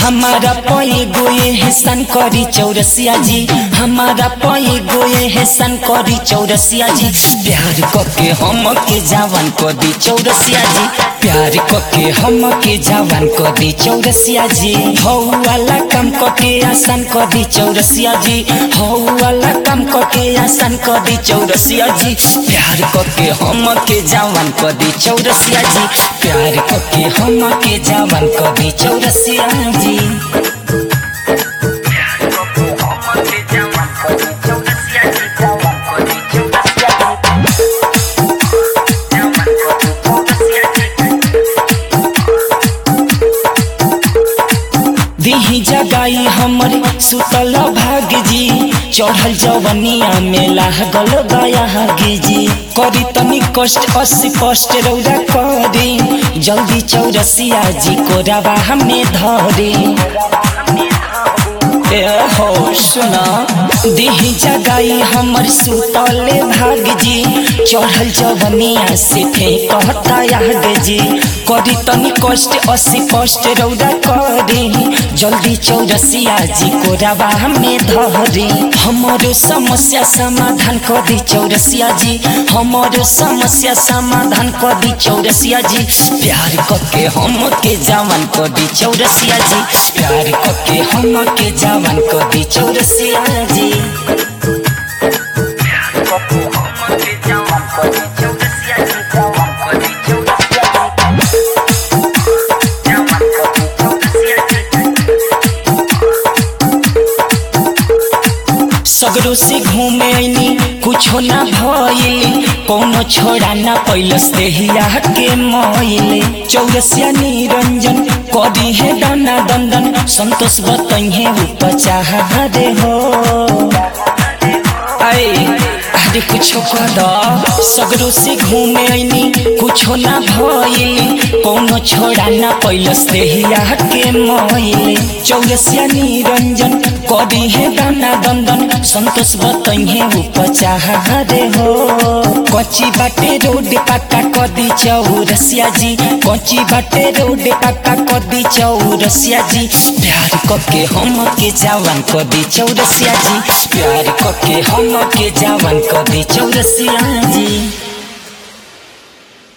हमारा पई गोए है सन करी चौरसिया जी हमारा पई गोए है सन करी चौरसिया जी प्यार कके हम के जवान को दी चौरसिया जी प्यार कके हम के जवान को दी चौरसिया जी हौ वाला काम कके आसान को दी चौरसिया जी हौ वाला काम कके आसान को दी चौरसिया जी प्यार कके हम के जवान को दी चौरसिया जी प्यार कके हम के जवान को दी चौरसिया जी दिही जगाई हमर सुतल भाग जी चढ़ल जवनिया में लागल गया जी करी तनी कष्ट अस्सी कष्ट रौदा करी जल्दी चौरसिया जी को रवा हमें धरी ए हो सुना देही जगाई हमर सुतल भाग जी चढ़ल जवनिया से कहता याद जी करी तनी कष्ट अस्सी कष्ट रौदा करी जल्दी चौरसिया जी को रवा हमें धरी हमारो समस्या समाधान कर दी चौरसिया जी हमारो समस्या समाधान कर दी चौरसिया जी प्यार करके हम के जवान कर दी चौरसिया जी प्यार करके हम के जवान कर दी चौरसिया जी सगरो से घूमे ऐनी कुछो ना भइली कोनो छोड़ा ना पैलस देहिया के मइले चौरसिया निरंजन कदी है दाना दंदन संतोष बतइहे उपचाह रे हो आए अरे कुछो कद सगरो से घूमे ऐनी कुछो ना भइली कोनो छोड़ा ना पैलस देहिया के मइले चौरसिया निरंजन कदी है दाना दंदन संतोष बतइहे उपचाह रे हो कच्ची बाटे रोड पक्का कदी चौरसिया जी कच्ची बाटे रोड पक्का कदी चौरसिया जी प्यार कके हम के जवान कदी चौरसिया जी प्यार कके हम के जवान कदी चौरसिया जी